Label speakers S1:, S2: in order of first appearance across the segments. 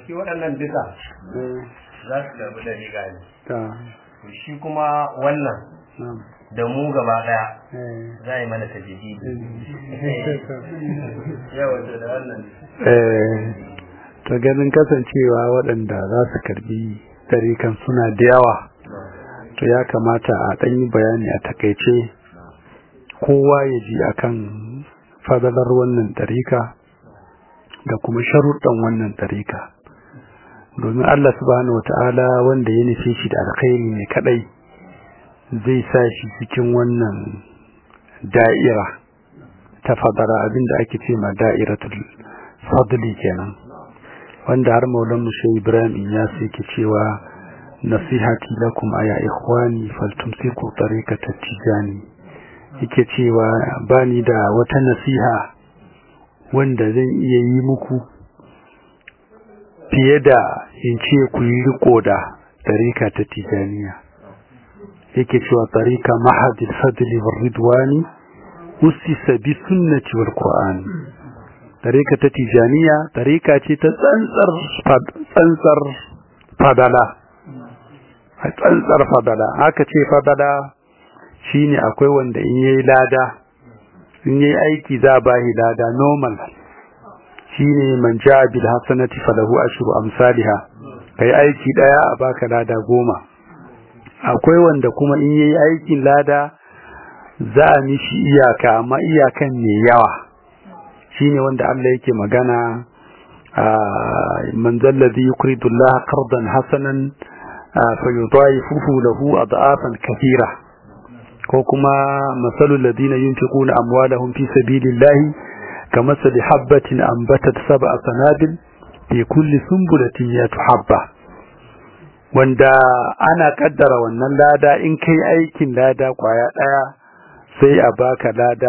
S1: shi waɗannan duka za su karɓi da riga ne
S2: ta
S1: to shi kuma wannan
S2: na'am
S1: da mu gaba ɗaya
S2: eh
S1: za a yi mana tajidi yawa to da wannan
S2: eh ta ganin kasancewa waɗanda za su karbi tarikan suna da yawa to ya kamata a ɗan yi bayani a takaice kowa ya ji akan fadalar wannan tarika da kuma sharuɗan wannan tarika domin Allah subhanahu wata'ala wanda ya nufe shi da alkhairi ne kadai zai sa shi cikin wannan da'ira ta fadara abinda ake ce ma da'iratul fadli kenan wanda har maulan mushe ibrahim ya yake cewa nasihati lakum aya ikhwani faltumsiku tariqata tijani yake cewa bani da wata nasiha wanda zan iya yi muku fiye da in ce ku yi riko da tariqa ta tijaniya yake cewa tariqa mahadil fadli war ridwani usisa bi sunnati wal qur'ani tarika ta tijaniya tarika ce ta tsantsar tsantsar fadala a tsantsar fadala aka ce fadala shine akwai wanda in yayi lada in yayi aiki za ba shi lada normal shine man jaa bil hasanati falahu ashru amsalha kai aiki daya a baka lada goma akwai wanda kuma in yayi aikin lada za a mishi iyaka amma iyakan ne yawa shine wanda Allah yake magana man zallazi yukridu Allah qardan hasanan fayudaifuhu lahu ad'afan kathira ko kuma masalul ladina yunfiquna amwalahum fi sabilillahi kamathali habatin anbatat sab'a sanabil fi kulli sunbulatin yatu habba wanda ana kaddara wannan lada in kai aikin lada kwaya daya sai a baka lada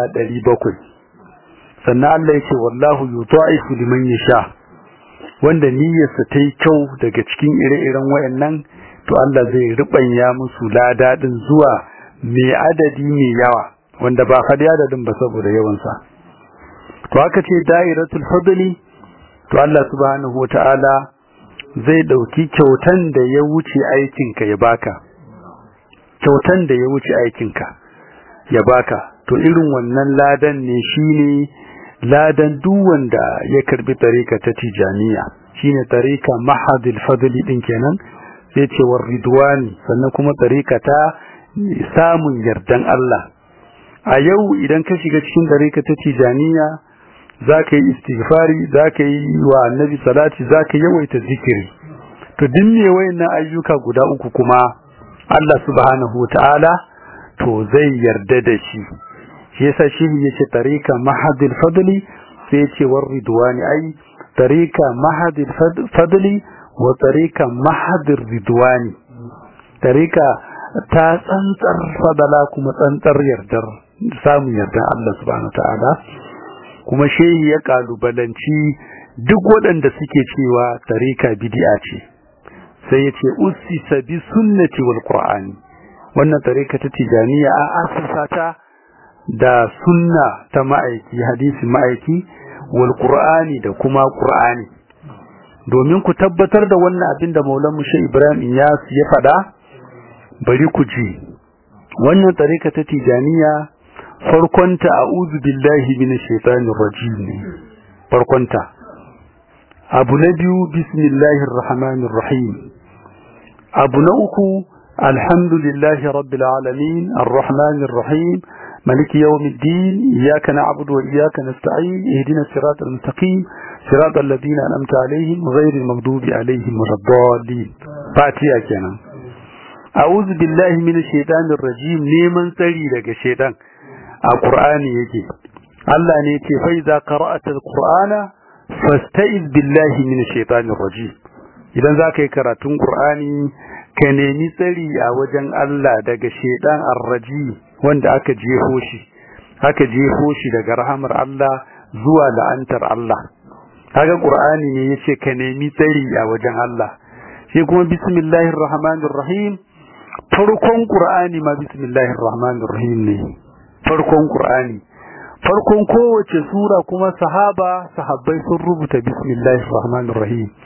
S2: 700 sannan Allah yake wallahu yudha'ifu liman yasha wanda niyyarsa ta yi kyau daga cikin ire-iren wayannan to Allah zai rubanya musu lada din zuwa mai adadi mai yawa wanda ba fadi adadin ba saboda yawan sa to aka ce da'iratul fadli to Allah subhanahu wata'ala zai dauki kyautan da ya wuce aikinka ya baka kyautan da ya wuce aikinka ya baka to irin wannan ladan ne shine ladan duk wanda ya karbi tarika ta tijaniya shine tarika mahadil fadli din kenan sai ce war ridwani sannan kuma tarika ta samun yardan Allah a yau idan ka shiga cikin tarika ta tijaniya zaka yi istighfari zaka yi wa annabi salati zaka yawaita zikiri to duk me wayannan ayyuka guda uku kuma Allah subhanahu wataala to zai yarda da shi shi yasa shi yace tarika mahadil fadli sai yace war ridwani ai tarika mahadil fadli wa tarika mahadir ridwani tarika ta tsantsar fadala kuma tsantsar yardar samun yardar Allah subhanahu ta'ala kuma shehi ya kalubalanci duk waɗanda suke cewa tarika bid'a ce sai yace ussisa bi sunnati wal qur'ani wannan tarika ta tijaniya a asasa ta da sunna ta ma'aiki hadisi ma'aiki wal qur'ani da kuma qur'ani domin ku tabbatar da wannan abin da maulan mushe ibrahim iyas ya faɗa bari ku ji wannan tarika ta tijaniya farkonta a'udhu billahi minash shaitanir rajim ne farkonta abu na biyu bismillahir rahmanir rahim abu na uku alhamdulillahi rabbil alamin arrahmanir rahim ملك يوم الدين إياك نعبد وإياك نستعين اهدنا الصراط المستقيم صراط الذين أنعمت عليهم غير المغضوب عليهم ولا الضالين فاتيا كنا أعوذ بالله من الشيطان الرجيم نيمن سري لك الشيطان القرآن يجي الله نيتي فإذا قرأت القرآن فاستئذ بالله من الشيطان الرجيم idan za ka yi karatun ƙur'ani ka nemi tsari a wajen Allah daga shaidan arraji wanda aka jefo shi aka jefo shi daga rahamar Allah zuwa la'antar Allah kaga qur'ani ne yace ka nemi tsari a wajen Allah shi kuma bismillahir rahmanir rahim farkon qur'ani ma bismillahir rahmanir rahim ne farkon qur'ani farkon kowace sura kuma sahaba sahabbai sun rubuta bismillahir rahmanir rahim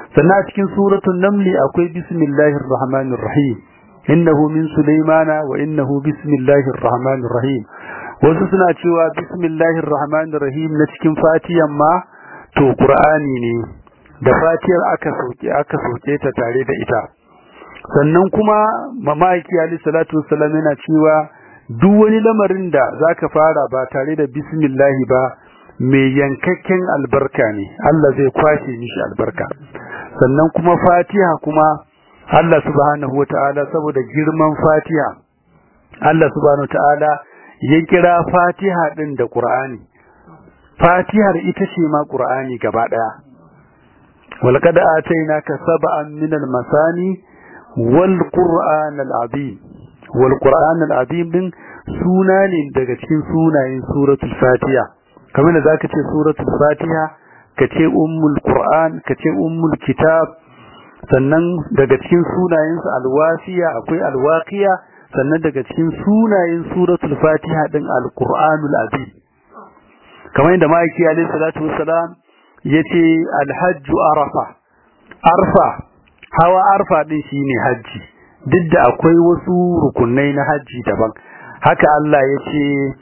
S2: sannan a cikin suratul namli akwai bismillahir rahmanir rahim innahu min sulaimana wa innahu bismillahir rahmanir rahim wasu suna cewa bismillahir rahmanir rahim na cikin fatiyan ma to qur'ani ne da fatiyar aka soke aka soke ta tare da ita sannan kuma mamaki ali salatu wassalam yana cewa duk wani lamarin da zaka fara ba tare da bismillah ba mai yankakken albarka ne Allah zai kwashe mishi albarka sannan kuma fatiha kuma Allah subhanahu wataala saboda girman fatiha Allah subhanahu wataala ya kira fatiha din da qur'ani fatihar ita ce ma qur'ani gaba daya walqad atainaka sab'an min al-masani wal qur'an al-azim wal qur'an al-azim din suna ne daga cikin sunayen suratul fatiha kamar da zaka ce suratul fatiha kace ummul qur'an kace ummul kitab sannan daga cikin sunayen su alwasiya akwai alwaqiya sannan daga cikin sunayen suratul fatiha din alqur'anul azim kamar yadda ma'aiki alayhi salatu wassalam yace alhajju arafa arfa hawa arfa din shine haji duk da akwai wasu rukunai na haji daban haka Allah yace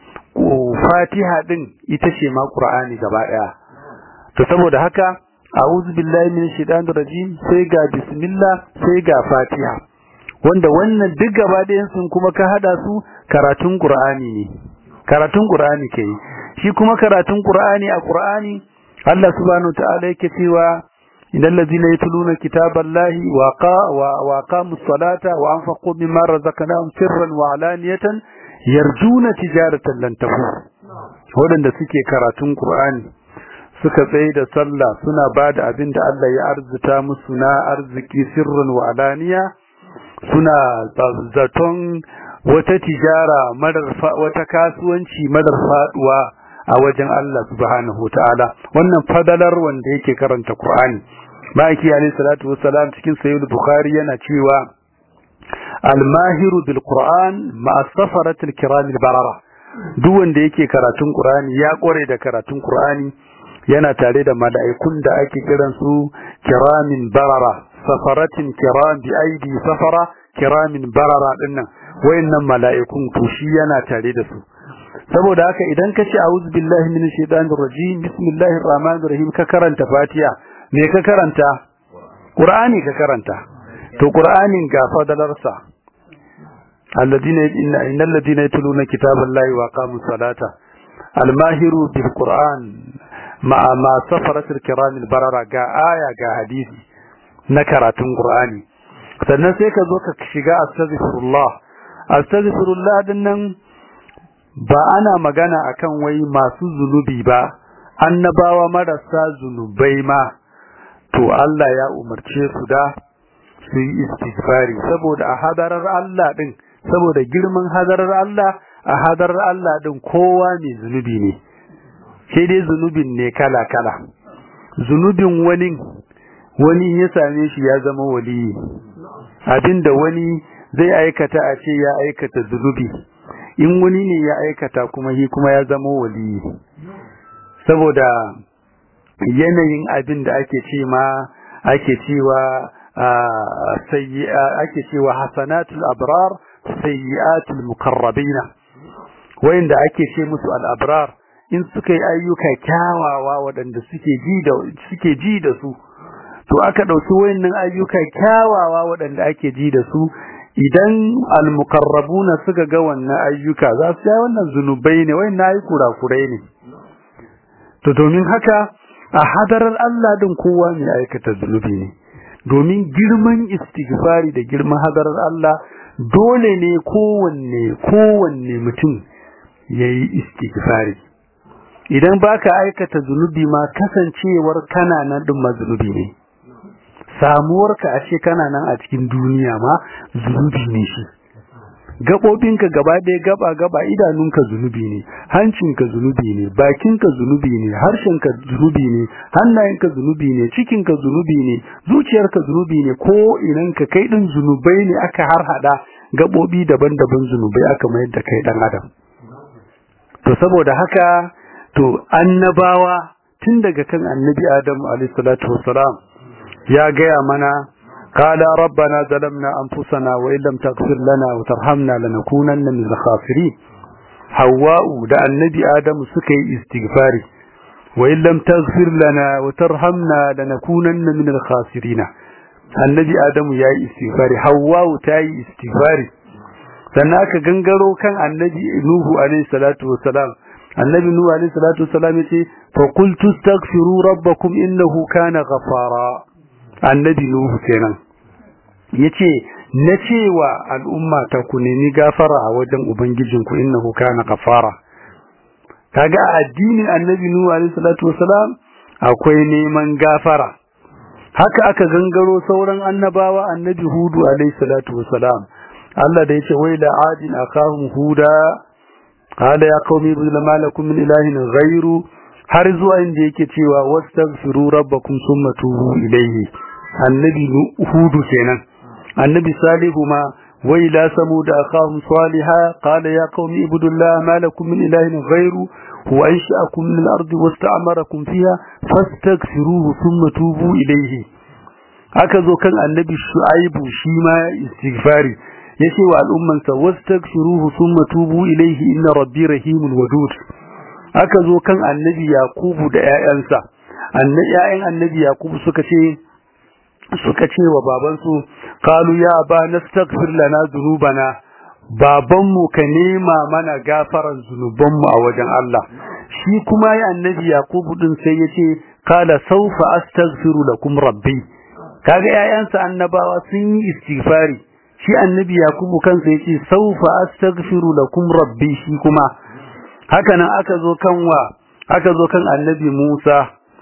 S2: fatiha din ita ce ma qur'ani gaba daya to saboda haka a'udhu billahi minash shaitanir rajim sai ga bismillah sai ga fatiha wanda wannan duk gaba ɗayan sun kuma ka hada su karatun qur'ani ne karatun qur'ani ke shi kuma karatun qur'ani a qur'ani Allah subhanahu ta'ala yake cewa innal ladina yatluna kitaballahi wa qa wa aqamus salata wa anfaqu mimma razaqnahum sirran wa alaniyatan yarjuna tijaratan lan tafur wadanda suke karatun qur'ani suka tsaye da sallah suna bada abin da Allah ya arzuta musu na arziki sirran wa alaniya suna zaton wata tijara marar wata kasuwanci marar faduwa a wajen Allah subhanahu ta'ala wannan fadalar wanda yake karanta Qur'ani ma'aiki alayhi salatu wassalam cikin sahih bukhari yana cewa al-mahiru bil Qur'an ma'a safaratil kiram barara duk wanda yake karatun Qur'ani ya kore da karatun Qur'ani yana tare da mala'ikun da ake kiran su kiramin barara safaratin kiram bi aidi safara kiramin barara dinnan wayannan mala'ikun to shi yana tare da su saboda haka idan ka ce a'udhu billahi minash shaitanir rajim bismillahir rahmanir rahim ka karanta fatiha me ka karanta qur'ani ka karanta to qur'anin ga fadalarsa alladina innal ladina yatluna kitaballahi wa aqamus salata almahiru bil qur'an ma ma safaratil kiramil barara ga aya ga hadisi na karatun qur'ani sannan sai ka zo ka shiga astaghfirullah astaghfirullah dinnan ba ana magana akan wai masu zunubi ba annabawa marasa zunubai ma to Allah ya umarce su da su yi istighfari saboda a hadarar Allah din saboda girman hadarar Allah a hadarar Allah din kowa mai zunubi ne sai dai zunubin ne kala kala zunubin wani wani ya same shi ya zama waliyi abinda wani zai aikata a ce ya aikata zunubi in wani ne ya aikata kuma shi kuma ya zama waliyi saboda yanayin abin da ake ce ma ake cewa ake cewa hasanatul abrar sayyi'atul mukarrabina wayanda ake ce musu al-abrar in suka yi ayyuka kyawawa waɗanda suke ji da suke ji da su to aka ɗauki wayannan ayyuka kyawawa waɗanda ake ji da su idan al-muqarrabuna suka ga wannan ayyuka za su yi wannan zunubai ne wayannan ayi kurakurai ne to domin haka a hadarar Allah din kowa mai aikata zunubi ne domin girman istighfari da girman hadarar Allah dole ne kowanne kowanne mutum yayi istighfari idan baka aikata zunubi ma kasancewar kana nan din mazunubi ne samuwarka a ce kana nan a cikin duniya ma zunubi ne shi gaɓoɓinka gaba ɗaya gaba gaba idanunka zunubi ne hancinka zunubi ne bakinka zunubi ne harshenka zunubi ne hannayenka zunubi ne cikinka zunubi ne zuciyarka zunubi ne ko inanka kai ɗin zunubai ne aka harhaɗa gaɓoɓi daban-daban zunubai aka mayar da kai ɗan adam to saboda haka to annabawa tun daga kan annabi adamu alaihi salatu wassalam ya gaya mana qala rabbana zalamna anfusana wa illam taghfir lana wa tarhamna lanakunanna min al-khasirin hawwa'u da annabi adamu suka yi istighfari wa illam taghfir lana wa tarhamna lanakunanna min al-khasirin annabi adamu yayi istighfari hawwa'u ta yi istighfari sannan aka gangaro kan annabi nuhu alaihi salatu wassalam annabi nuhu alaihi salatu wassalam yace fa qultu astaghfiru rabbakum innahu kana ghafara annabi nuhu kenan yace na cewa al'umma ta ku nemi gafara a wajen ubangijinku innahu kana ghafara kaga a addinin annabi nuhu alaihi salatu wassalam akwai neman gafara haka aka gangaro sauran annabawa annabi hudu alaihi salatu wassalam Allah da yace wai la adin akahum huda qala ya qaumi bil malakum min ilahin ghairu har zuwa inda yake cewa wastaghfiru rabbakum thumma tubu ilayhi annabi hudu kenan annabi salihu ma wai la samud akahum salihah qala ya qaumi ibudullaha ma lakum min ilahin ghairu huwa ansha'akum min al-ardi wasta'marakum fiha fastaghfiruhu thumma tubu ilayhi aka zo kan annabi shu'aibu shi ma istighfari yace wa al'ummansa wastaghfiruhu thumma tubu ilayhi inna rabbi rahimul wadud aka zo kan annabi yakubu da ƴaƴansa annabi ƴaƴan annabi yakubu suka ce suka ce wa babansu qalu ya ba nastaghfir lana dhunubana babanmu ka nema mana gafaran zunubanmu a wajen Allah shi kuma ya annabi yakubu din sai yace qala sawfa astaghfiru lakum rabbi kaga ƴaƴansa annabawa sun yi istighfari shi annabi yakubu kansa yace saufa astaghfiru lakum rabbi shi kuma haka nan aka zo kan wa aka zo kan annabi Musa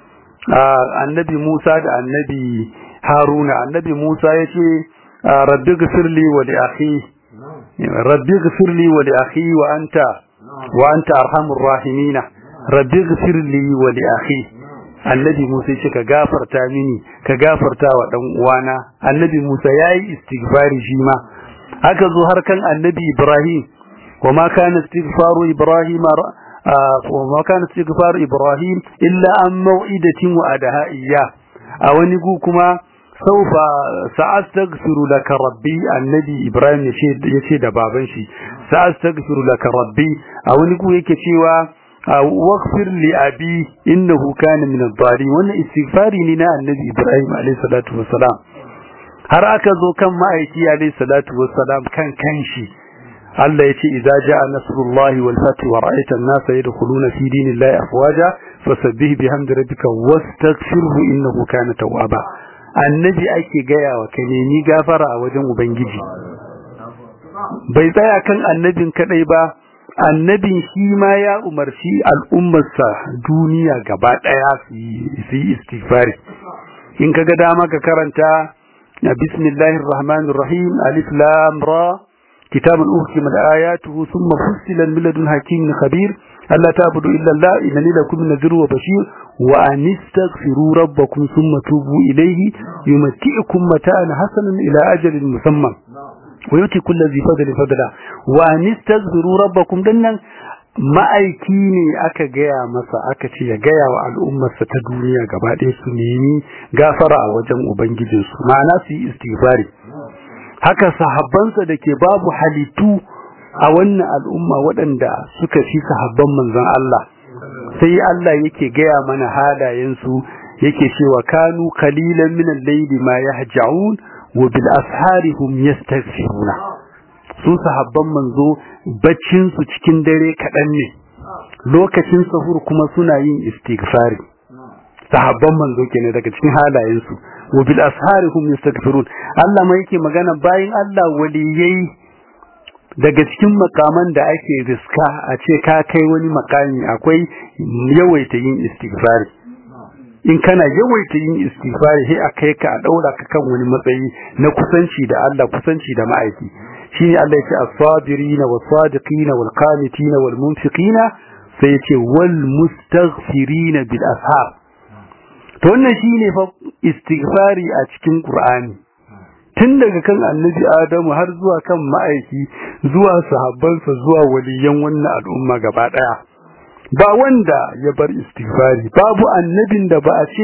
S2: annabi Musa da annabi Haruna annabi Musa yace rabbi ighfirli wa li akhi rabbi ighfirli wa li akhi wa anta wa anta arhamur rahimin rabbi ighfirli wa li akhi annabi Musa yace ka gafarta mini ka gafarta wa dan uwana annabi Musa yayi istighfari shi ma haka zo har kan annabi Ibrahim wama kana istighfaru Ibrahim wama kana istighfaru Ibrahim illa an mau'idatin wa adaha iyya a wani gu kuma saufa sa'astaghfiru laka rabbi annabi Ibrahim yace yace da baban shi sa'astaghfiru laka rabbi a wani gu yake cewa واغفر لأبي إنه كان من الضالين وانا استغفاري لنا النبي إبراهيم عليه الصلاة والسلام har aka zo kan ma'aiki alayhi salatu wassalam kan kanshi Allah yace idza jaa nasrullahi wal fath wa ra'aita an-nasa yadkhuluna fi dinillahi afwaja fasabbih bihamdi rabbika wastaghfirhu innahu kana tawwaba annabi ake gaya wa kai ni gafara a wajen ubangiji bai tsaya kan annabin kadai ba annabin shi ma ya umarci al'ummarsa duniya gaba ɗaya su yi istighfari in ka ga dama ka karanta bismillahir rahmanir rahim alif lam ra kitabun uhkimat ayatuhu thumma fussilat min ladun hakimin khabir alla ta'budu illa allah innani lakum nadhirun wa bashir wa an istaghfiru rabbakum thumma tubu ilayhi yumatti'ukum mata'an hasanan ila ajalin musamma ويؤتي كل ذي فضل فضلا وان استغفروا ربكم dinnan ma'aiki ne aka gaya masa aka ce ya gaya wa al'ummarsa ta duniya gaba ɗaya su nemi gafara a wajen ubangijinsu ma'ana su yi istighfari haka sahabbansa da ke babu halittu a wannan al'umma waɗanda suka fi sahabban manzon Allah sai Allah yake gaya mana halayensu yake cewa kanu qalilan min al-layli ma yahja'un wa bil ashari hum yastaghfiruna su sahabban manzo baccin su cikin dare kadan ne lokacin sahur kuma suna yin istighfari sahabban manzo kenan daga cikin halayen su wa bil ashari hum yastaghfirun Allah mai yake magana bayin Allah waliyai daga cikin makaman da ake riska a ce ka kai wani makami akwai yawaita yin istighfari in kana yawaita yin istighfari sai a kai ka a daura ka kan wani matsayi na kusanci da Allah kusanci da ma'aiki shine Allah ya ce as-sabirin was-sadiqin wal-qanitin wal-munfiqin sai ya ce wal mustaghfirin bil ashar to wannan shine fa istighfari a cikin Qur'ani tun daga kan annabi Adamu har zuwa kan ma'aiki zuwa sahabbansa zuwa waliyan wannan al'umma gaba daya ba wanda ya bar istighfari babu annabin da ba a ce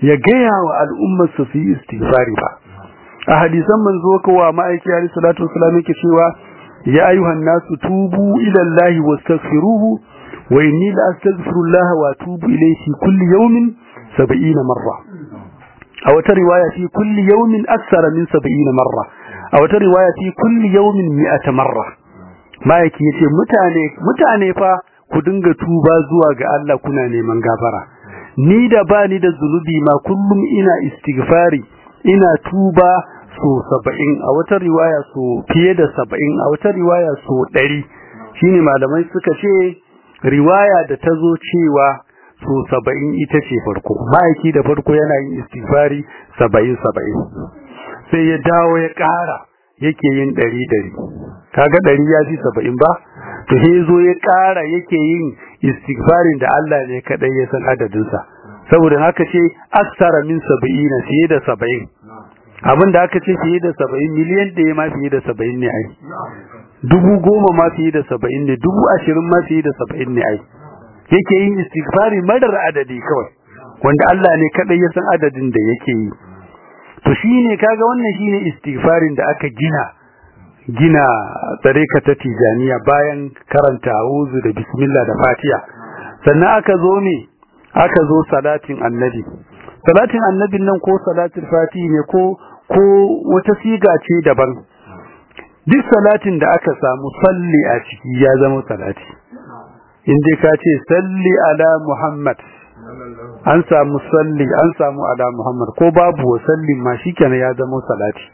S2: ya gaya wa al'ummar su su yi istighfari ba a hadisan manzo kawa ma'aiki alaihi salatu wasallam yake cewa ya ayyuhan nasu tubu ila Allah wastaghfiruhu wa inni la astaghfirullah wa atubu ilayhi kulli yawmin 70 marra a wata riwaya fi kulli yawmin akthara min 70 marra a wata riwaya fi kulli yawmin 100 marra ma'aiki yace mutane mutane fa ku dinga tuba zuwa ga Allah kuna neman gafara ni da bani da zunubi ma kullum ina istighfari ina tuba so saba'in a wata riwaya so fiye da saba'in a wata riwaya so ɗari shine malamai suka ce riwaya da ta zo cewa so saba'in ita ce farko ma'aiki da farko yana yin istighfari saba'in saba'in sai ya dawo ya ƙara yake yin ɗari ɗari kaga ɗari ya fi saba'in ba to sai zo ya ƙara yake yin istighfarin da Allah ne kaɗai ya san adadinsa saboda haka ce aksara min saba'ina fiye da saba'in abin da aka ce fiye da saba'in miliyan ɗaya ma fiye da saba'in ne ai dubu goma ma fiye da saba'in ne dubu ashirin ma fiye da saba'in ne ai yake yin istighfari marar adadi kawai wanda Allah ne kaɗai ya san adadin da yake yi to shine kaga wannan shine istighfarin da aka gina gina tsareka ta tijaniya bayan karanta a'udhu da bismillah da fatiha sannan aka zo ne aka zo salatin annabi salatin annabin nan ko salatul fatihi ne ko ko wata siga ce daban duk salatin da aka samu salli a ciki ya zama salati in dai ka ce salli ala muhammad an samu salli an samu ala muhammad ko babu wa salli ma shikenan ya zama salati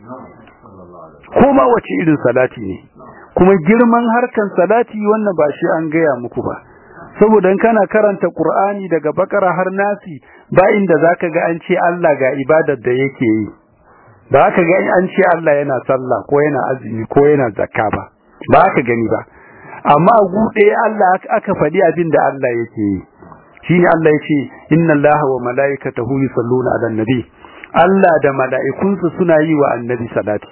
S2: ko ma wace irin salati ne kuma girman harkan salati wannan ba shi an gaya muku ba saboda kana karanta qur'ani daga bakara har nasi ba inda zaka ga an ce Allah ga ibadar da yake yi ba ka ga an ce Allah yana sallah ko yana azumi ko yana zakka ba ba ka gani ba amma gude Allah aka faɗi abin da Allah yake yi shine Allah yace inna Allaha wa malaikatahu yusalluna 'alan nabi Allah da mala'ikunsa suna yi wa annabi salati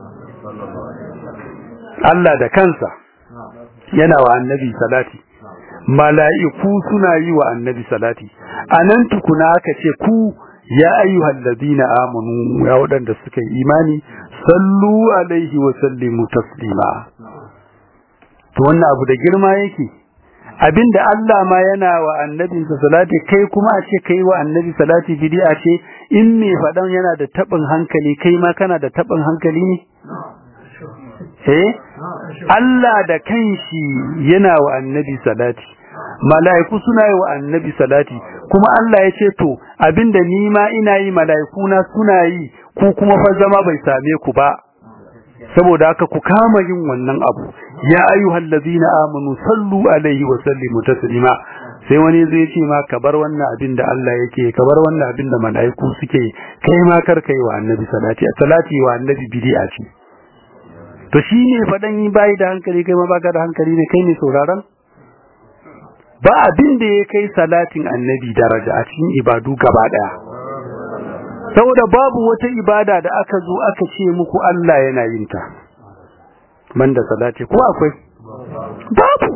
S2: Allah da kansa yana wa annabi salati mala'iku suna yi wa annabi salati anan tukuna aka ce ku ya ayyuhal ladina amanu ya wadanda suka yi imani sallu alaihi wa sallimu taslima to wannan abu da girma yake abinda Allah ma yana wa annabinsa salati kai kuma a ce kai wa annabi salati bid'a ce in me fadan yana da tabin hankali kai ma kana da tabin hankali ne eh Allah da kanshi yana wa annabi salati mala'iku suna yi wa annabi salati kuma Allah ya ce to abinda ni ma ina yi mala'iku na suna yi ku kuma fa zama bai same ku ba saboda haka ku kama yin wannan abu ya ayyuhal ladina amanu sallu alaihi wa sallimu taslima sai wani zai ce ma ka bar wannan abin da Allah yake ka bar wannan abin da mala'iku suke kai ma kar kai wa annabi salati salati wa annabi bid'a ce to shine fadan bai da hankali kai ma baka da hankali ne kai ne sauraron ba abin da ya kai salatin annabi daraja a cikin ibadu gaba daya saboda babu wata ibada da aka zo aka ce muku Allah yana yin ta banda salati ko akwai babu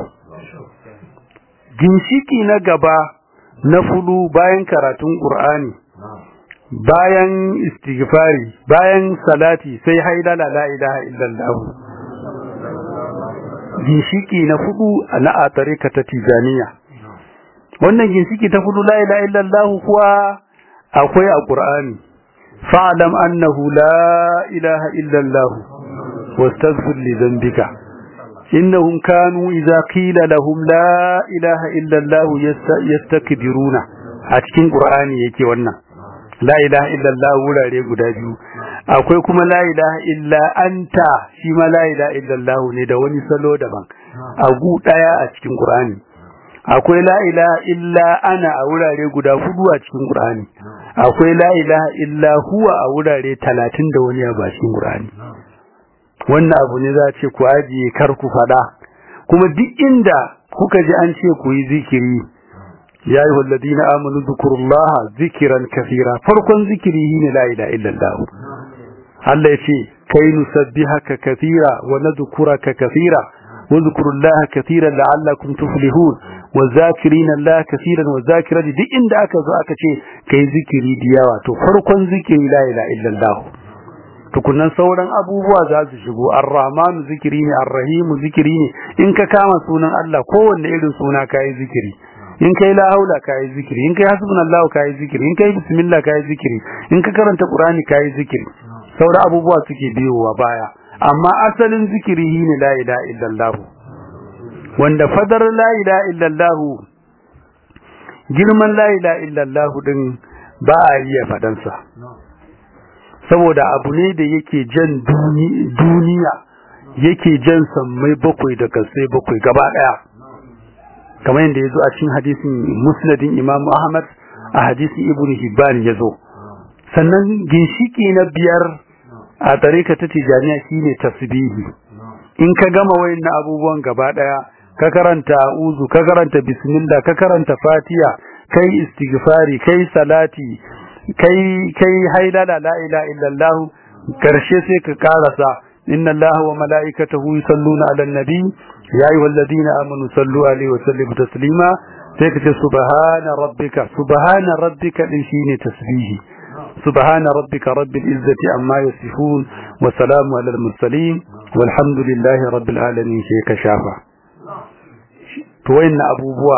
S2: ginshiki na gaba na fudu bayan karatun qur'ani bayan istighfari bayan salati sai haidala la ilaha illallah ginshiki na fudu na a tarika ta tijaniya wannan ginshiki ta fudu la ilaha illallah kuwa akwai a qur'ani fa'lam annahu la ilaha illallah wastaghfir li dhanbika innahum kanu idza qila lahum la ilaha illallah yastakbiruna a cikin qur'ani yake wannan la ilaha illallah wurare guda biyu akwai kuma la ilaha illa anta shi ma la ilaha illallah ne da wani salo daban a gu daya a cikin qur'ani akwai la ilaha illa ana a wurare guda hudu a cikin qur'ani akwai la ilaha illa huwa a wurare 30 da wani a cikin qur'ani wannan abu ne za ce ku ajiye kar ku fada kuma duk inda kuka ji an ce ku yi zikiri ya yi walladina amanu zukurullaha zikiran kafira farkon zikiri ne la ilaha illallah Allah ya ce kai nusabbihaka kathira wa nadhkuraka kathira wa dhkurullaha kathiran la'allakum tuflihun wa zakirina Allah kaseeran wa zakirati duk inda aka zo aka ce kai zikiri da yawa to farkon zikiri la ilaha illallah tukunan sauran abubuwa za su shigo ar-rahman zikiri ne ar-rahim zikiri ne in ka kama sunan Allah kowanne irin suna kai zikiri in kai la haula kai zikiri in kai hasbunallahu kai zikiri in kai bismillah kai zikiri in ka karanta qur'ani kai zikiri sauran abubuwa suke biyowa baya amma asalin zikiri ne la ilaha illallah wanda fadar la ilaha illallah girman la ilaha illallah din ba a iya fadansa saboda abu ne da yake jan duniya yake jan sammai bakwai da kasai bakwai gaba daya kamar yadda ya zo a cikin hadisin musnadin imam ahmad a hadisin ibn hibban ya zo sannan ginshiki na biyar a tarika ta tijaniya shine tasbihi in ka gama wayannan abubuwan gaba daya ka karanta uzu ka karanta bismillah ka karanta fatiha kai istighfari kai salati kai kai haidala la ilaha illallah karshe sai ka karasa inna allaha wa malaikatahu yusalluna ala nabi ya ayyuhalladhina amanu sallu alaihi wa sallimu taslima sai ka ce subhana rabbika subhana rabbika din shine tasbihi subhana rabbika rabbil izzati amma yasifun wa salamu alal mursalin walhamdulillahi rabbil alamin sai ka shafa to wayannan abubuwa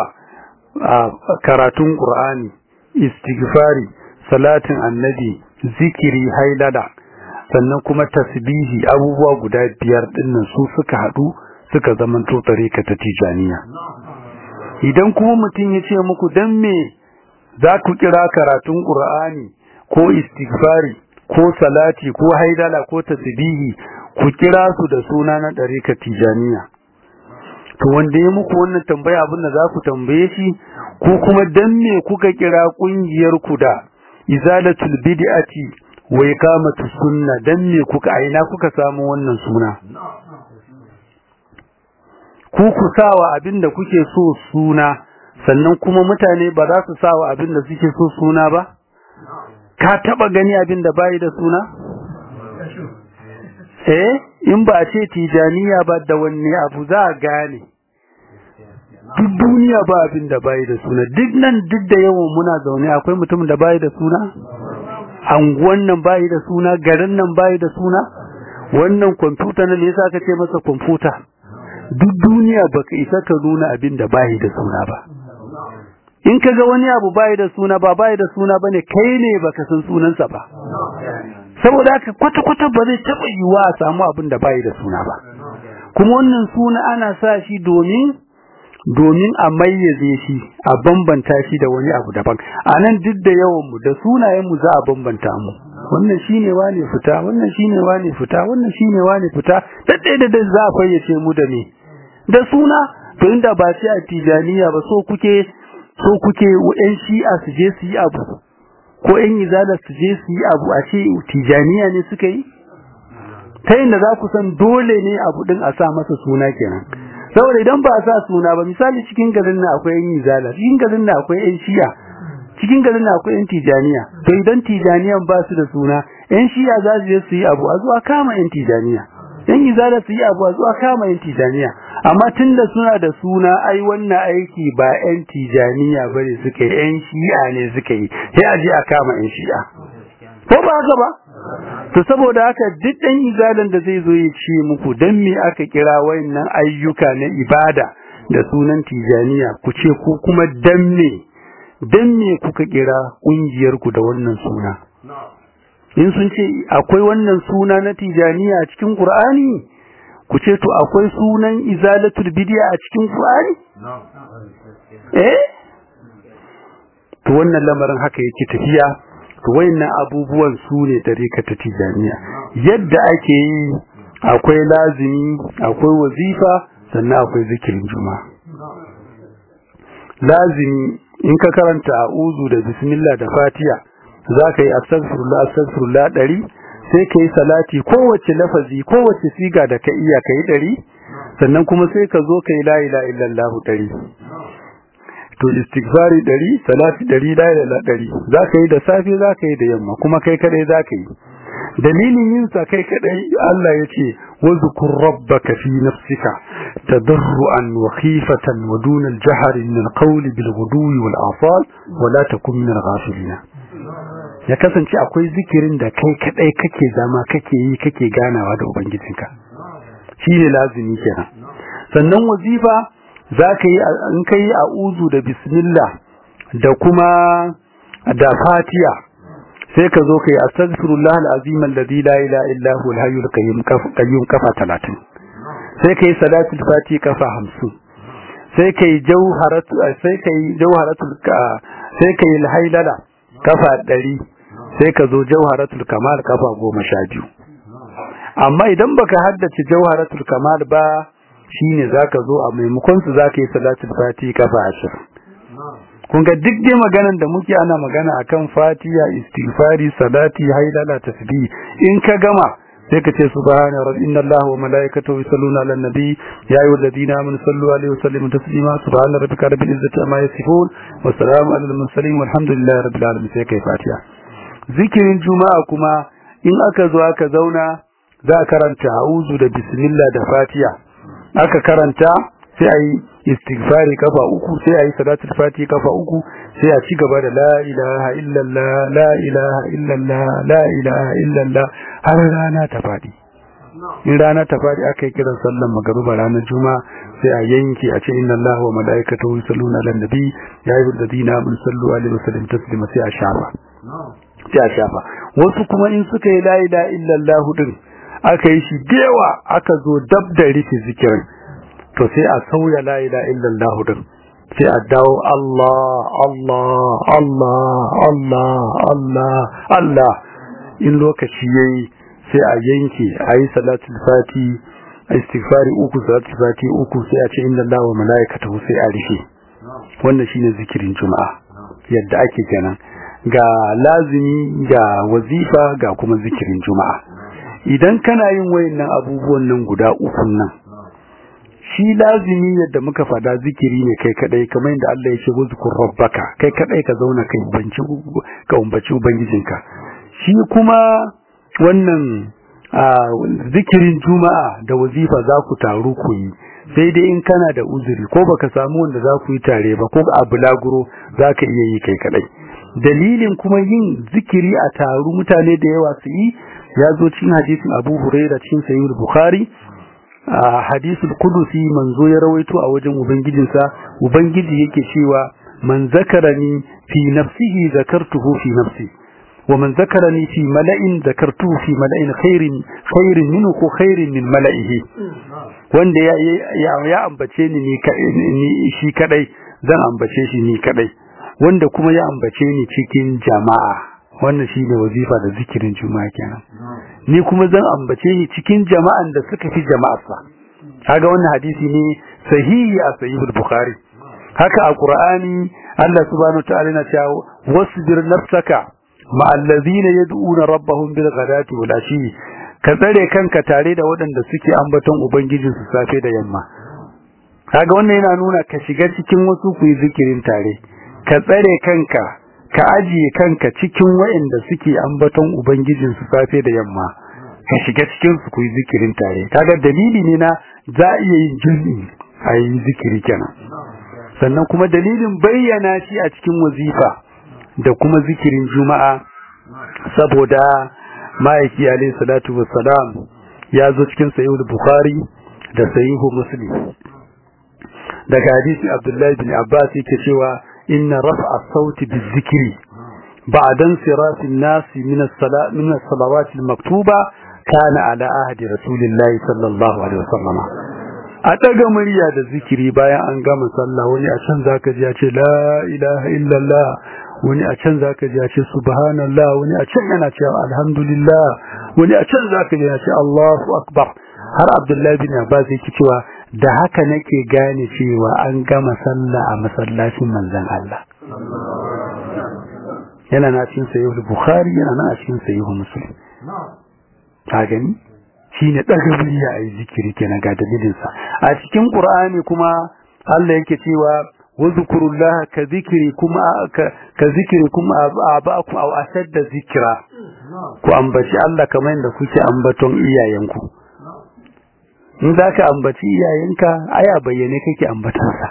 S2: karatun qur'ani istighfari salatin annabi zikiri hailala sannan kuma tasbihi abubuwa guda biyar dinnan su suka hadu suka zamanto tarika ta tijaniya idan kuma mutum ya ce muku dan me za ku kira karatun qur'ani ko istighfari ko salati ko haidala ko tasbihi ku kira su da suna na tarika tijaniya to wanda ya muku wannan tambaya abin da za ku tambaye shi ko kuma dan me kuka kira kungiyar ku da izalatul bid'ati wa iqamatu sunna dan me kuka aina kuka samu wannan suna ku ku sawa abinda kuke so suna sannan kuma mutane ba za su sawa abinda suke so suna ba ka taba gani abinda bai da suna eh in ba a ce tijaniya ba da wanne abu za a gane duk duniya ba abin da bai da suna duk nan duk da yawan muna zaune akwai mutum da bai da suna anguwan nan bai da suna garin nan bai da suna wannan kwamfuta nan yasa ka ce masa kwamfuta duk duniya baka isa ka nuna abin da bai da suna ba in ka ga wani abu bai da suna ba bai da suna bane kai ne baka san sunansa ba saboda haka kwata-kwata ba zai taɓa yiwuwa a samu abin da bai da suna ba kuma wannan suna ana sa shi domin domin a mayyaze shi a bambanta shi da wani abu daban a nan duk da yawan mu da sunayen mu za a bambanta mu wannan shine wane fita wannan shine wane fita wannan shine wane fita daddai da za a fayyace mu da me da suna to inda ba sai a tijaniya ba so kuke so kuke yan shi'a su je su yi abu ko yan izala su je su yi abu a ce tijaniya ne suka yi ta yin da za ku san dole ne abu din a sa masa suna kenan saboda idan ba a sa suna ba misali cikin garin na akwai yan izala cikin garin na akwai yan shi'a cikin garin na akwai yan tijaniya to idan tijaniyan ba su da suna yan shi'a za su je su yi abu a zuwa kama yan tijaniya yan izala su yi abu a zuwa kama yan tijaniya amma tunda suna da suna ai wannan aiki ba yan tijaniya bane suka yi yan shi'a ne suka yi sai a je a kama yan shi'a ko ba haka ba to saboda haka duk ɗan izalan da zai zo ya ce muku dan me aka kira wayannan ayyuka na ibada da sunan tijaniya ku ce ko kuma dan me dan me kuka kira kungiyar ku da wannan suna in sun ce akwai wannan suna na tijaniya a cikin qur'ani ku ce to akwai sunan izalatul bid'a a cikin qur'ani eh to wannan lamarin haka yake tafiya to wayannan abubuwan su ne tarika ta tijaniya yadda ake yi akwai lazimi akwai wazifa sannan akwai zikirin juma'a lazimi in ka karanta a'udhu da bismillah da fatiha zaka yi astaghfirullah astaghfirullah dari sai kai salati kowace lafazi kowace siga da ka iya kai dari sannan kuma sai ka zo kai la ilaha illallah dari to istighfari dari salati dari la ilaha dari zaka yi da safe zaka yi da yamma kuma kai kadai zaka yi dalilin yin sa kai kadai Allah yace wazkur rabbaka fi nafsika tadarruan wa khifatan wa duna al-jahr min al-qawl bil ghudwi wal asal wa la takun min al-ghafilin ya kasance akwai zikirin da kai kadai kake zama kake yi kake ganawa da ubangijinka shine lazimi kenan sannan wazifa zaka yi in kai a'udhu da bismillah da kuma da fatiha sai ka zo kai astaghfirullah alazim alladhi la ilaha illa huwa alhayyul qayyum qayyum kafa 30 sai kai salatul fati kafa 50 sai kai jawharatu sai kai jawharatul sai kai alhaylala kafa 100 sai ka zo jawharatul kamal kafa 12 amma idan baka haddace jawharatul kamal ba shine zaka zo a maimakon su zaka yi salatul fati kafa 20 kun ga duk dai maganan da muke ana magana akan fatiha istighfari salati haidala tasbih in ka gama sai ka ce subhana rabbi inna allaha wa malaikatahu yusalluna ala nabi ya ayyuhal ladina amanu sallu alaihi wa sallimu taslima subhana rabbika rabbil izzati amma yasifun wa salamun alal mursalin walhamdulillahi rabbil alamin sai kai fatiha zikirin juma'a kuma in aka zo aka zauna za a karanta a'udhu da bismillah da fatiha aka karanta sai a yi istighfari kafa uku sai a yi salatul fati kafa uku sai a ci gaba da la ilaha illallah la ilaha illallah la ilaha illallah har rana ta fadi in rana ta fadi aka yi kiran sallan magruba ranar juma'a sai a yanke a ce inna allaha wa malaikatahu yusalluna ala nabi ya ayyuhal ladina amanu sallu alaihi wa sallimu taslima sai a shafa sai a shafa wasu kuma in suka yi la ilaha illallah din aka yi shi da yawa aka zo dab da rufe zikirin to sai a sauya la ilaha illallah din sai a dawo Allah Allah Allah Allah Allah Allah in lokaci yayi sai a yanke ayi salatul fati istighfari uku salatul fati uku sai a ce inna Allah wa malaikatahu sai a rufe wannan shine zikirin juma'a yadda ake kenan ga lazimi ga wazifa ga kuma zikirin juma'a idan kana yin wayannan abubuwan nan guda uku nan shi lazimi yadda muka fada zikiri ne kai kadai kamar yadda Allah ya ce wuzkur rabbaka kai kadai ka zauna kai banci ka umbaci ubangijinka shi kuma wannan zikirin juma'a da wazifa za ku taru ku yi sai dai in kana da uzuri ko baka samu wanda za ku yi tare ba ko a bulaguro za ka iya yi kai kadai dalilin kuma yin zikiri a taru mutane da yawa su yi ya zo cikin hadisin abu huraira cikin sayyid bukhari a hadisul kudusi manzo ya rawaito a wajen ubangijinsa ubangiji yake cewa man zakarani fi nafsihi zakartuhu fi nafsi wa man zakarani fi mala'in zakartuhu fi mala'in khairin khairin minhu ko khairin min mala'ihi wanda ya ya ambace ni ni shi kadai zan ambace shi ni kadai wanda kuma ya ambace ni cikin jama'a wannan shine wazifa da zikirin juma'a kenan ni kuma zan ambace ni cikin jama'an da suka fi jama'arsa kaga wannan hadisi ne sahihi a sahihul bukhari haka a qur'ani Allah subhanahu wa ta'ala yana cewa wasbir nafsaka ma allazina yad'una rabbahum bil ghadati wal ashi ka tsare kanka tare da waɗanda suke ambaton ubangijinsu safe da yamma kaga wannan yana nuna ka shiga cikin wasu ku yi zikirin tare ka tsare kanka ka ajiye kanka cikin waɗanda suke ambaton ubangijinsu safe da yamma ka shiga cikin su ku yi zikirin tare kaga dalili ne na za a iya yin jami'i a yi zikiri kenan sannan kuma dalilin bayyana shi a cikin wazifa da kuma zikirin juma'a saboda ma'aiki alaihi salatu wassalam ya zo cikin sahihul bukhari da sahihu muslim daga hadisi abdullahi bin abbas yake cewa inna raf'a sauti bizikri ba'da insirafi an-nas min as-salat min as-salawat al-maktuba kana ala ahdi rasulillahi sallallahu alaihi wasallam a daga murya da zikiri bayan an gama sallah wani a can zaka ji ya ce la ilaha illallah wani a can zaka ji ya ce subhanallah wani a can yana cewa alhamdulillah wani a can zaka ji ya ce Allahu akbar har Abdullahi bin Abbas yake cewa da haka nake gane cewa an gama sallah a masallacin manzon Allah yana na cikin sahih Bukhari yana na cikin sahih Muslim ka gani shine daga murya ayi zikiri kenan ga dalilin sa a cikin Qur'ani kuma Allah yake cewa wazkurullaha ka zikiri kuma ka zikiri kuma abaku aw ashadda zikra ku ambaci Allah kamar yadda kuke ambaton iyayenku in za ka ambaci iyayenka ai a bayyane kake ambatansa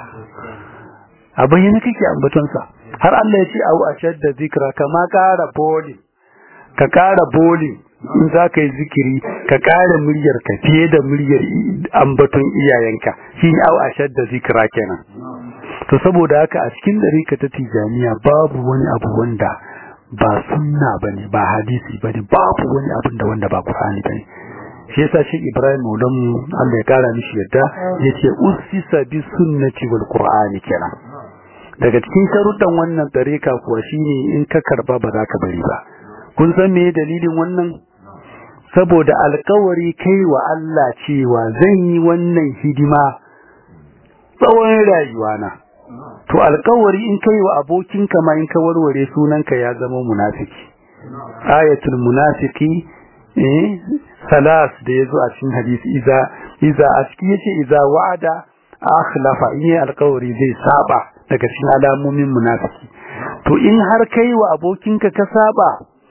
S2: a bayyane kake ambatansa har Allah ya ce au ashadda zikra kama ƙara boli ka ƙara boli in za ka yi zikiri ka ƙara muryar ka fiye da muryar ambaton iyayenka shi ne au ashadda zikra kenan to saboda haka a cikin dariƙa ta tijaniya babu wani abu wanda ba sunna bane ba hadisi bane babu wani abin da wanda ba qur'ani bane shi yasa shi Ibrahim Maulam Allah ya kara mishi yadda yace usisa bi sunnati wal qur'ani kenan daga cikin sharuɗan wannan dariƙa kuwa shine in ka karba ba za ka bari ba kun san me dalilin wannan saboda alkawari kai wa Allah cewa zan yi wannan hidima tsawon rayuwana to alkawari in kai wa abokinka ma in ka warware sunanka ya zama munafiki ayatul munafiki eh salas da yazo a cikin hadisi iza iza a cikin yace iza wa'ada akhlafa in yi alkawari zai saba daga cikin alamomin munafiki to in har kai wa abokinka ka saba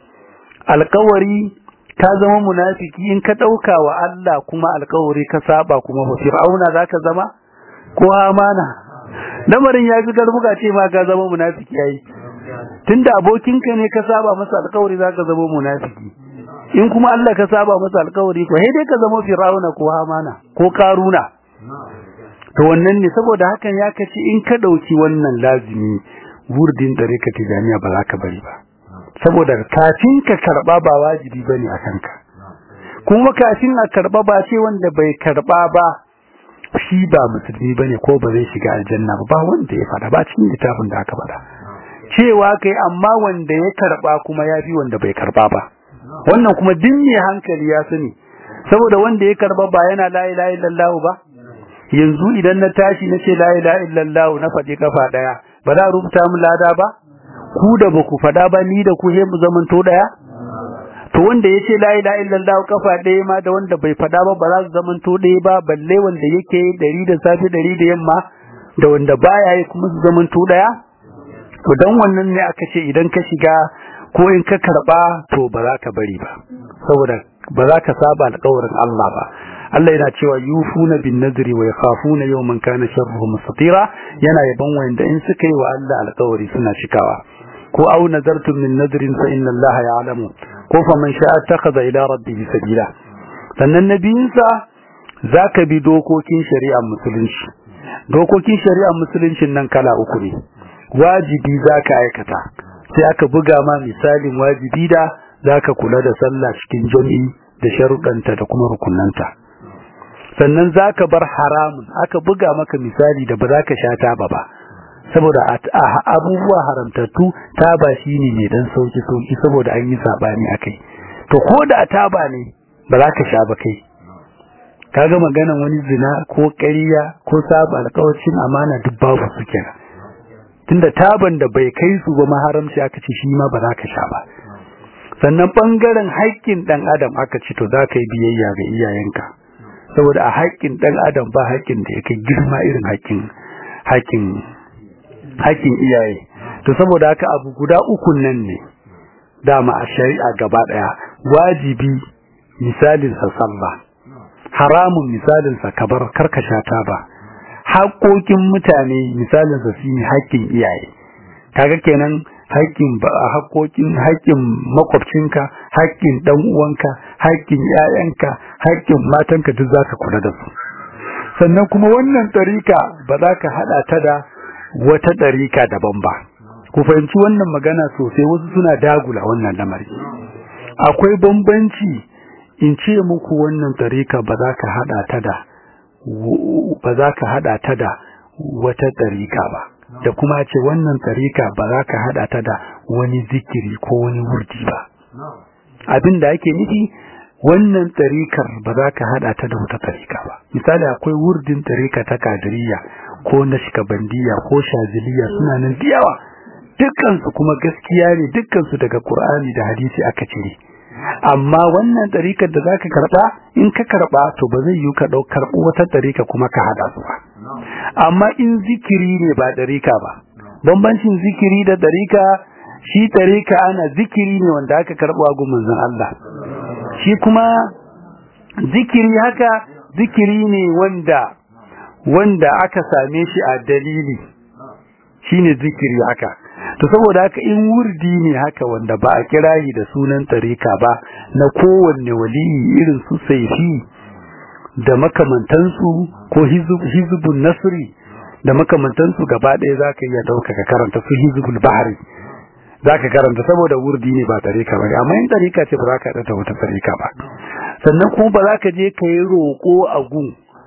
S2: alkawari ka zama munafiki in ka dauka wa Allah kuma alkawari ka saba kuma fa fir'auna zaka zama ko amana lamarin ya fi garbuka ce ma ka zama munafiki yayi tunda abokinka ne ka saba masa alkawari zaka zama munafiki in kuma Allah ka saba masa alkawari ko dai ka zama fir'auna ko amana ko karuna to wannan ne saboda hakan ya kace in ka dauki wannan lazimi wurdin dare ka tijaniya ba za ka bari ba saboda kafin ka karba ba wajibi bane a kanka kuma kafin a karba ba ce wanda bai karba ba shi ba musulmi bane ko ba zai shiga aljanna ba ba wanda ya fada ba cikin littafin da aka fada cewa kai amma wanda ya karba kuma ya fi wanda bai karba ba wannan kuma duk mai hankali ya sani saboda wanda ya karba ba yana la ilaha illallah ba yanzu idan na tashi na ce la ilaha illallah na faɗi kafa daya ba za a rubuta mu lada ba ku da ba ku faɗa ba ni da ku he mu zamanto daya to wanda ya ce la ilaha illallah kafa ɗaya ma da wanda bai faɗa ba ba za su zamanto ɗaya ba balle wanda yake ɗari da safe ɗari da yamma da wanda baya yi kuma su zamanto ɗaya to dan wannan ne aka ce idan ka shiga ko in ka karɓa to ba za ka bari ba saboda ba za ka saba alƙawarin Allah ba Allah yana cewa yufuna bin nadri wa yakhafuna yawman kana sharruhu mustatira yana yaban wanda in suka yi wa Allah alƙawari suna cikawa ko au nazartum min nadrin fa inna Allah ya'lamu ko fa man sha'a takhadha ila rabbihi sabila sannan nabiyinsa zaka bi dokokin shari'ar musulunci dokokin shari'ar musuluncin nan kala uku ne wajibi zaka aikata sai aka buga ma misalin wajibi da zaka kula da sallah cikin jami'i da sharuɗanta da kuma rukunanta sannan zaka bar haramun aka buga maka misali da ba za ka sha taba ba saboda abubuwa haramtattu taba shine mai dan sauki sauki saboda an yi sabani akai to ko da taba ne ba za ka sha ba kai kaga maganan wani zina ko ƙarya ko saba alƙawarin amana duk babu su kenan tunda taban da bai kai su ba maharamci aka ce shi ma ba za ka sha ba sannan bangaren haƙƙin dan adam aka ce to za ka yi biyayya ga iyayenka saboda a haƙƙin dan adam ba haƙƙin da yake girma irin haƙƙin haƙƙin haƙƙin iyaye to saboda haka abu guda uku nan ne dama a shari'a gaba daya wajibi misalin sa sallah haramun misalin sa kabar karkasha ta ba haƙoƙin mutane misalin sa shine haƙƙin iyaye kaga kenan haƙƙin haƙoƙin haƙƙin makwabcinka haƙƙin dan uwanka haƙƙin ƴaƴanka haƙƙin matanka duk zaka kula da su sannan kuma wannan tarika ba za ka hada ta da wata ɗarika daban ba ku fahimci wannan magana sosai wasu suna dagula wannan lamari akwai bambanci in ce muku wannan ɗarika ba za ka haɗa ta da ba za ka haɗa ta da wata ɗarika ba da kuma ce wannan ɗarika ba za ka haɗa ta da wani zikiri ko wani wurdi ba abin da ake nufi wannan tarikar ba za ka hada ta da wata tarika ba misali akwai wurdin tarika ta kadiriya ko na shikabandiya ko shaziliya suna nan da yawa dukkansu kuma gaskiya ne dukkansu daga qur'ani da hadisi aka cire amma wannan tarikar da zaka karba in ka karba to ba zai yi ka dau karbu wata tarika kuma ka hada su ba amma in zikiri ne ba tarika ba bambancin zikiri da tarika shi tarika ana zikiri ne wanda aka karbo a gumin Allah shi kuma zikiri haka zikiri ne wanda wanda aka same shi a dalili shine zikiri haka to saboda haka in wurdi ne haka wanda ba a kirayi da sunan tarika ba na kowanne waliyi irin su saifi da makamantansu ko hizbun nasri da makamantansu gaba ɗaya za ka iya ɗauka ka karanta su hizbul bahari za ka karanta saboda wurdi ne ba tarika ba amma in tarika ce ba za ka ɗata wata tarika ba sannan kuma ba za ka je ka yi roƙo a gun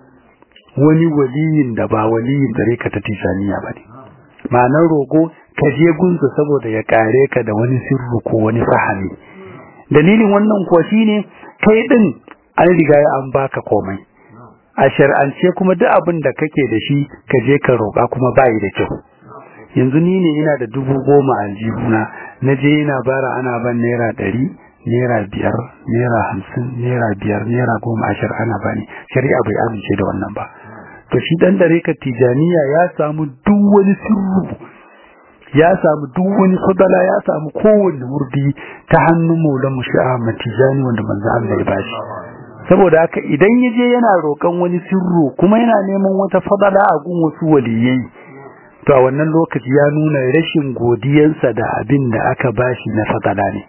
S2: wani waliyin da ba waliyin tarika ta tijaniya ba ne ma'anar roƙo ka je gunsa saboda ya kare ka da wani sirru ko wani fahimi dalilin wannan kuwa shine kai din an riga an baka komai a shar'ance kuma duk abin da kake da shi ka je ka roƙa kuma bayi da kyau yanzu ni ne ina da dubu goma a jihuna na je ina bara ana ban naira ɗari naira biyar naira hamsin naira biyar naira goma ashir ana bani shari'a bai amince da wannan ba to shi dan dare ka tijaniya ya samu duk wani sirru ya samu duk wani fadala ya samu kowanne wurdi ta hannun maulan musha'a matijani wanda manzo Allah ya bashi saboda haka idan yaje yana roƙon wani sirru kuma yana neman wata fadala a gun wasu waliyai to a wannan lokaci ya nuna rashin godiyansa da abin da aka bashi na fadala ne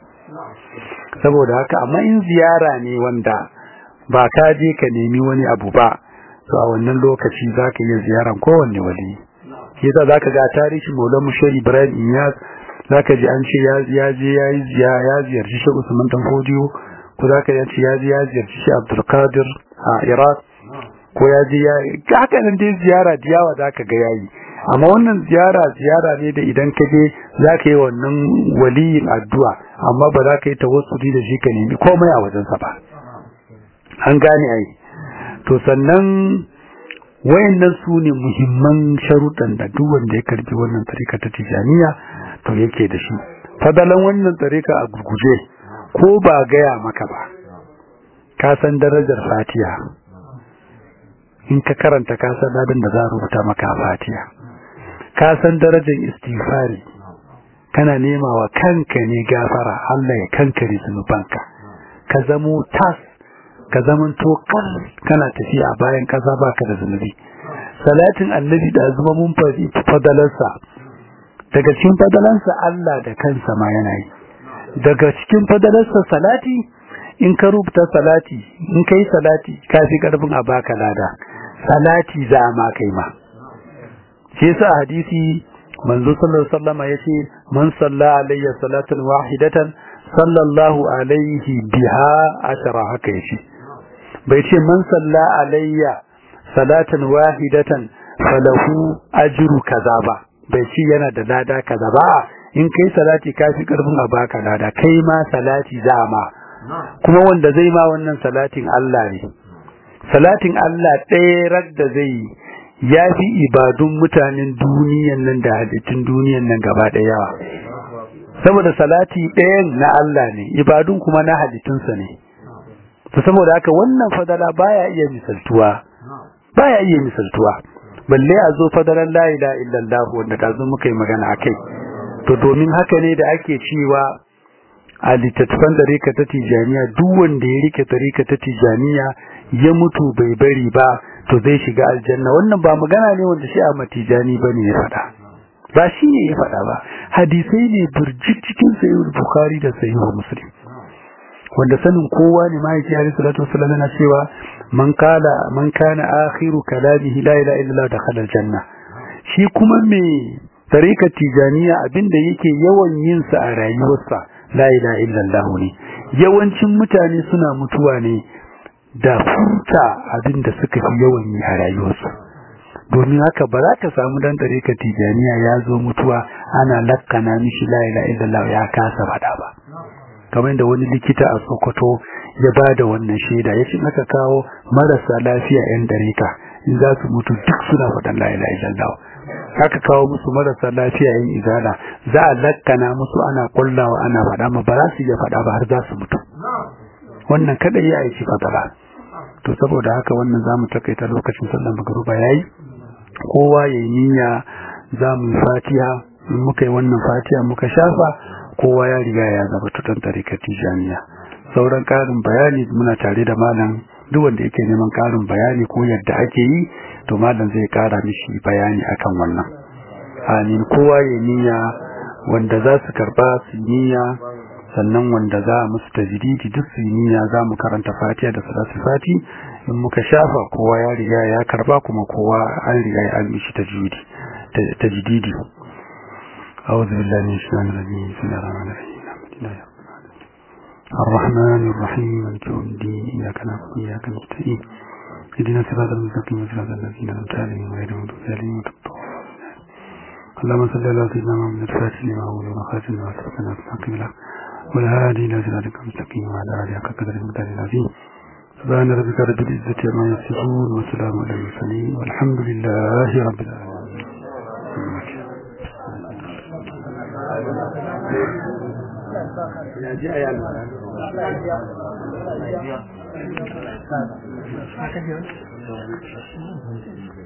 S2: saboda haka amma in ziyara ne wanda ba ka je ka nemi wani abu ba to a wannan lokaci zaka iya ziyaran kowanne waliyi shi yasa zaka ga tarihi Maulana Mushari Ibrahim Iyas zaka ji an ce ya ya je ya yi ya ziyarci Sheikh Usman Dan Fodiyo ko zaka ji ce ya je ya ziyarci Sheikh Abdul Qadir a Iraq ko ya je ya haka nan dai ziyara da yawa zaka ga yayi amma wannan ziyara ziyara ne da idan ka je zaka yi wannan waliyin addu'a amma ba za ka yi tawassuli da shi ka nemi komai a wajensa ba an gane ai to sannan wayannan su ne muhimman sharuɗan da duk wanda ya karbi wannan tarika ta tijaniya to yake da shi fadalan wannan tarika a gurguje ko ba gaya maka ba ka san darajar fatiha in ka karanta ka san dadin da za a rubuta maka fatiha ka san darajar istighfari kana nema wa kanka ne gafara Allah ya kankare zunubanka ka zamo tas ka zaman to kan kana tafiya bayan kasa baka da zunubi salatin annabi da zuma mun fadi fadalarsa daga cikin fadalansa Allah da kansa ma yana yi daga cikin fadalarsa salati in ka rubuta salati in kai salati ka fi karfin a baka lada salati za ma kai ma shi yasa hadisi manzo sallallahu alaihi wasallam yace man salla alayya salatan wahidatan sallallahu alaihi biha ashara haka yace bai ce man salla alayya salatan wahidatan falahu ajru kaza ba bai ce yana da lada kaza ba in kai salati kafi karfin a baka lada kai ma salati zama kuma wanda zai ma wannan salatin Allah ne salatin Allah ɗaya rak da zai ya fi ibadun mutanen duniyan nan da halittun duniyan nan gaba ɗaya yawa saboda salati ɗayan na Allah ne ibadun kuma na halittunsa ne to saboda haka wannan fadala baya iya misaltuwa baya iya misaltuwa balle a zo fadalan la ilaha illallah wanda ka zo muka yi magana akai to domin haka ne da ake cewa a littattafan tarika ta tijaniya duk wanda ya rike tarika ta tijaniya ya mutu bai bari ba to zai shiga aljanna wannan ba magana ne wanda shi a matijani bane ya faɗa ba shi ne ya faɗa ba hadisai ne burjik cikin sahih bukhari da sahih muslim wanda sanin kowa ne ma yake alaihi salatu wasallam yana cewa man kala man kana akhiru kalamihi la ilaha illallah dakhala aljanna shi kuma me tarika tijaniya abinda yake yawan yin sa a rayuwarsa la ilaha illallah ne yawancin mutane suna mutuwa ne da furta abinda suka fi yawan yi a rayuwarsu domin haka ba za ka samu dan tarika tijaniya ya zo mutuwa ana lakkana mishi la ilaha illallah ya kasa faɗa ba kamar da wani likita a Sokoto ya ba da wannan shaida ya ce aka kawo marasa lafiya 'yan darika in za su mutu duk suna faɗan la ilaha illallah aka kawo musu marasa lafiya 'yan izala za a lakkana musu ana kullawa ana faɗa ma ba za su iya faɗa ba har za su mutu wannan kada ya aiki fadala to saboda haka wannan za mu takaita lokacin sallar magruba yayi kowa ya yi niyya za mu yi fatiha in muka yi wannan fatiha muka shafa kowa ya riga ya zama tutan tarikar tijaniya sauran ƙarin bayani muna tare da malam duk wanda yake neman karin bayani ko yadda ake yi to malam zai kara mishi bayani akan wannan amin kowa ya niyya wanda za su karba su niyya sannan wanda za a musu tajdidi duk su niyya za mu karanta fatiha da salatu fati in muka shafa kowa ya riga ya karba kuma kowa an riga ya an mishi tajdidi tajdidi أعوذ بالله من الشيطان الرجيم بسم الله الرحمن الرحيم الرحمن الرحيم مالك يوم الدين إياك نعبد وإياك نستعين اهدنا الصراط المستقيم صراط الذين أنعمت عليهم غير المغضوب عليهم ولا الضالين اللهم صل على سيدنا محمد الفاتح لما أول وخاتم لما سبقنا بالحق بالحق والهادي إلى صراطك المستقيم وعلى آله حق قدر المقدار العظيم سبحان ربك رب العزة عما يصفون وسلام على المرسلين والحمد لله رب العالمين
S1: ya ji a yana
S3: Thank you.